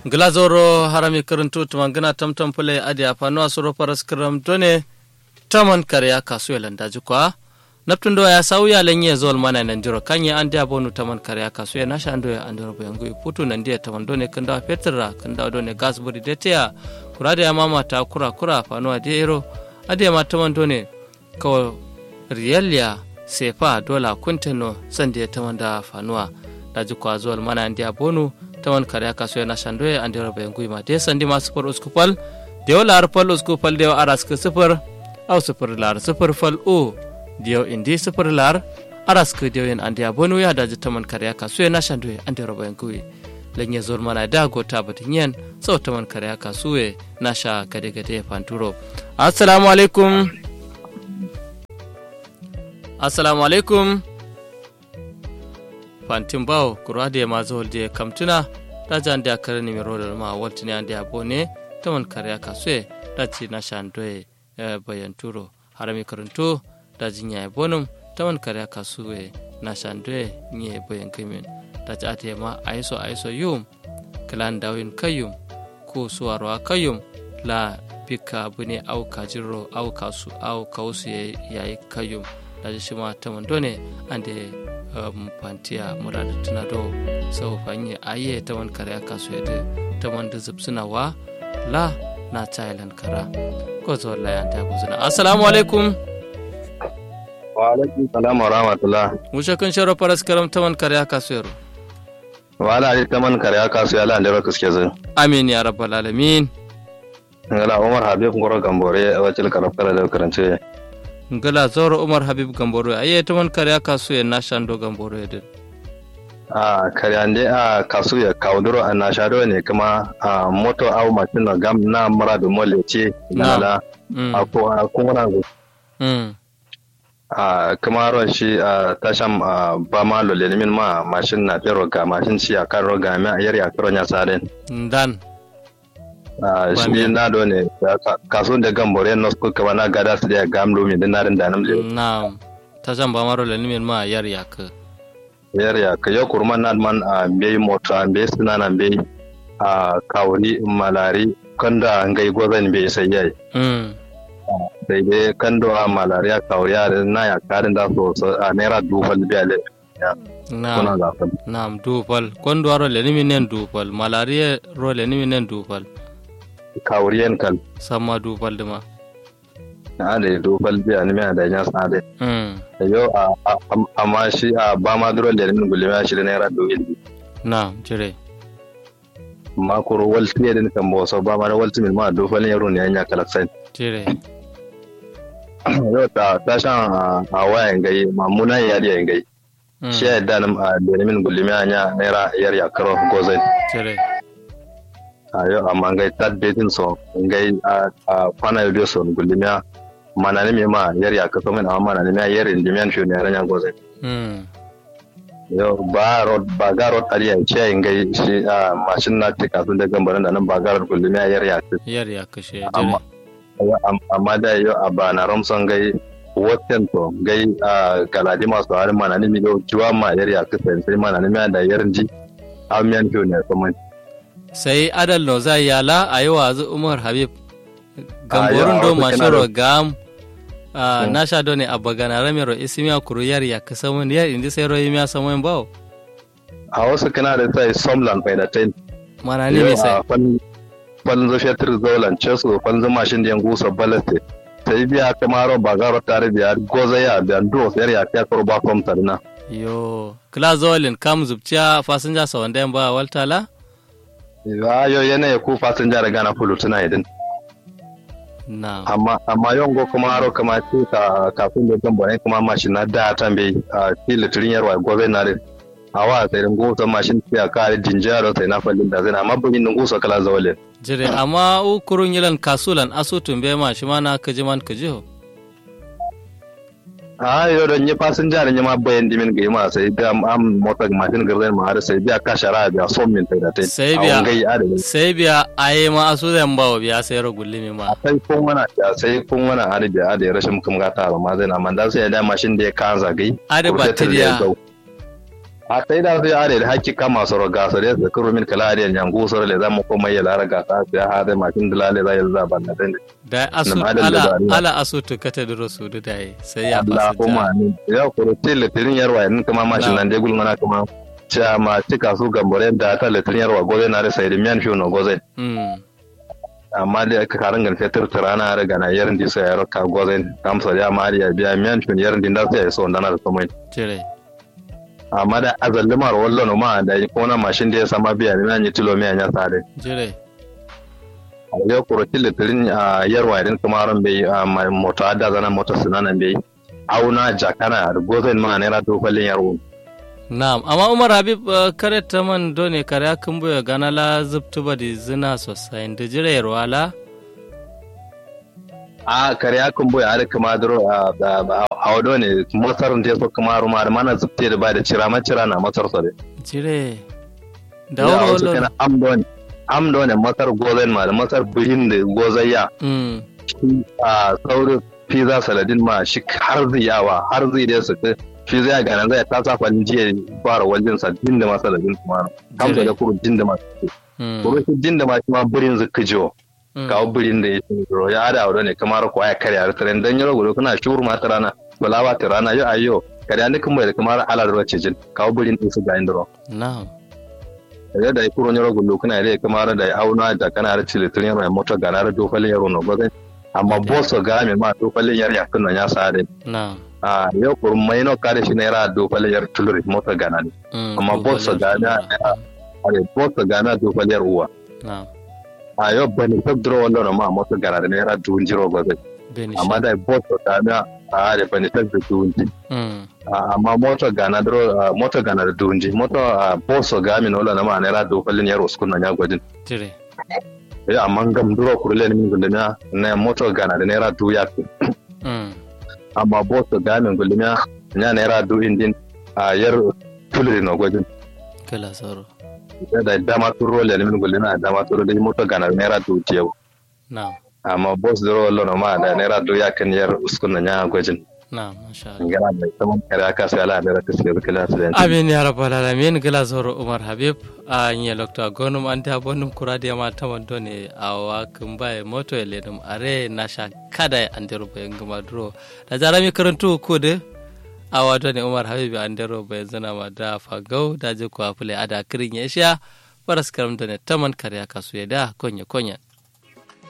glazoro harami karantu tumangina tamtam pule adi afano asuro paras karam done taman karya kasu yalanda jikwa naptundo ya sauya lenye zol mana nan jiro kanye ande abonu taman karya kasu ya nasha ando ya andoro bayangu iputu nan dia taman done kanda petra kanda done gas buri detea kurade ya mama ta kura kura fano adi ero adi ma taman done ko riyalya sefa dola kunteno sande taman da fanuwa daji kwa zol mana ande abonu tawan kare aka so yana shandoye an dero bayan guyma de sandi ma sufur uskupal dew lar pal uskupal dew aras ke sufur au sufur lar sufur fal o dew indi sufur lar aras ke dew yen andi abonu ya daji taman kare aka so yana shandoye an dero bayan guyi lenye zol mana da gota batin yen sau taman kare aka suwe nasha gade gade fanturo assalamu alaikum assalamu alaikum fantin bawo kura da ma zuwa da kamtuna da jan da kare ni mero da ma walti ne da bone ta man kare ka so da ci na shandoye bayan turo harami karanto da jinya ya bonum ta man kare ka so na shandoye ni bayan kimin da ci ate ma aiso aiso yum klan dawin kayum ko suwarwa kayum la bika bune au kajiro au kasu au kausu yayi kayum da shi ma ta man done ande um, pantiya murada tuna do sau fanye aye ta man kare aka so yadda ta man da zubsuna wa la na thailand kara ko zo la yan ta buzuna assalamu alaikum wa alaikum salam wa rahmatullah musha kan sharo paras karam ta man kare aka so yaro wa ala ali ta man kare aka so yala ndero kiske zin amin ya rabbal alamin ngala umar habib ngoro gambore wacil karab kala da karance ngala zoro umar habib gamboro aye to man kare kasu ya nashando gamboro ya din a kare ande a kasu ya kauduro a nashado ne kuma a moto au machin na gam na mara da mole ce na a ko a kuma go a kuma ron shi a tasham ba ma lole min ma mashin na fero ga mashin shi a kan roga mai a yari a karo nya saren dan shi na do ne kaso da gambore no ko kama na gada su da gam lo mi da narin da nam na ta jan ba maro le min ma yar ya ka yar ya ka yo kurman na man a be moto a be suna na be a kawuri malari kanda ngai gozan be sai yayi sai dai kando a malari a kawuri a na ya karin da so a naira dufal biya le Naam, naam dufal kondo aro le min nen dufal malari ro le min nen dufal kawuriyan kal sama dubal dima a da dubal biya ni mai da yan sa da yo amma shi a ba ma duro da min gulima shi da naira do ilmi na jire ma ko walti ne din kan bo so ba ma walti min ma do fal yaro ne anya kala sai jire yo ta ta shan a wayan gai mamuna ya da yan gai shi ya da nan da min gulima anya naira yar ya karo gozai jire ayo amma ngai tat betin so ngai a kwana yo so gulimiya mana ne me ma yar ya kaso min amma mana ne me yar indimian shi ne ranya goze mm yo ba rod ba ga rod ari ya ce ngai shi a mashin na tika sun da gambaran da nan ba ga rod gulimiya yar ya kaso yar ya kashe amma amma da yo a ba na romson ngai woten to ngai a galadi masu harin mana ne mi yo juwa ma yar ya kaso sai mana ne me da yar ji amiyan shi ne so sai adal no zai yala a yi wazu umar habib gamborin do mashiro gam na sha do ne abba gana ramiro isimiya kuru yar ya kasa mun yar indi sai royi miya samoyin bawo a wasu kana da sai somlan bai da tain mana ne mai sai falin zo fetur zolan cesu falin zo mashin da yan gusa balaste sai biya kamaro bagaro tare biya goza ya biya do sai ya ta karo ba kom tarna yo kla zolin kam zubciya fasinja sa wanda yan ba waltala yo yana ya ku fasinja da gana fulu tuna idin amma amma yongo kuma haro kama ce ka kafin da gan bane kuma mashin na da tambe a fili turin yarwa gobe na din awa sai dan gosa mashin ya kare jinjaro sai na fallin da zai amma bugin nan gosa kala zawale jire amma u kurun yilan kasulan asutun be ma shi mana kaji man kaji ho a yo don yi fasinja da ma bayan dimin ga ma sai da am mota mashin garzai ma har sai biya ka shara biya son min tai da tai sai biya sai biya aye ma asu zan bawo biya sai ro gullimi ma sai kun wana ya sai kun wana har biya da rashin kuma ga ta ma zai na man da sai da mashin da ya kanza gai ade batiriya a sai da sai are da hakki kama soro ga sore da kuro min kala are nyangu soro le zamu ko mai lara ga ta sai ha da makin dalale za ya zaba na dan da asu ala ala asu to kata da rasu da dai sai ya Allah kuma ni ya kuro tele tirin yarwa in kuma mashin nan dai gul mana kuma cha ma tika su gambore da ta le tirin yarwa goze na da sai da miyan fiyo no goze amma da aka karan gan fetur tirana da gana yarin di sai yaro ka goze kamsa ya mariya biya miyan fiyo yarin din da sai so ndana da somai jire amma da azallimar wallo ma da ko na mashin da ya sama biya ne nan yi tilo mai anya sare jire a yau kuro tilitirin a yarwa idan kuma ran bai mai moto adda zana moto sinanan bai auna jakana da gozen ma ne rato kwallin yarwo na'am amma umar habib kare ta man done kare akan buya gana la zubtu ba di zina sosai da jire yarwa la a kare akan buya ada kuma duro a wado ne masar da so kuma ruma da mana zubte da ba da cira ma cira na masar so jire da wuro wallo amdo ne amdo ne masar gozen ma da masar bihin da gozayya a saurin pizza saladin ma shi har zai yawa har zai da su shi zai gana zai ta sa kwalin jiya fara wajen sa jin da masu saladin kuma kamsa da kuro jin da masu kuma shi jin da masu ma birin zuka jiwo kawo birin da ya ce ro ya da wuro ne kamar ko ya karya da tren dan yaro gudu kana shuru ma ta rana bala ba ta rana yo ayo karya ne kuma da kamar ala da wace jin kawo birin din su ga indro na'am da da kuro nyoro gudu kana da kamar da auna da kana da cile tren yaro moto gana da dofalin yaro no gozan amma boso ga me ma dofalin yar ya kunna ya sare na'am a yau kur mai no kare shi naira dofalin yar tuluri moto gana ne amma boso ga na ale boso ga na dofalin yar uwa na'am a yau bani tabdro wallo na ma moto gana da naira duhun jiro gozan amma da boso ga na a da bani tabdro duhun ji amma moto gana dro moto gana da duhun ji moto boso ga mi no na ma naira dofalin yar uskun na ya gwadin tire ya amma gam duro kurle ni min gulmiya na moto gana da naira du ya fi amma boso ga min gulmiya nya naira du indin a yar tulri no gwajin kala soro da dama turo le ni min gulmiya dama turo da moto gana da naira du tiyo na'am amma bos duro lo no ma da naira du ya kan yar uskun na nya gwajin na'am masha Allah ngara da saman kare aka sai ala da ta sai kala sai amin ya rabbal alamin gala soro umar habib a nya lokta gonum anta bonum kurade ma tamando ne awa kumbaye moto ele dum are nasha kada andero be ngama duro da jarami karantu ko de awa do ne umar habib andero be zana ma da fagau da je ko afule ada kirin ya sha paras karam do ne taman kare aka su da konya konya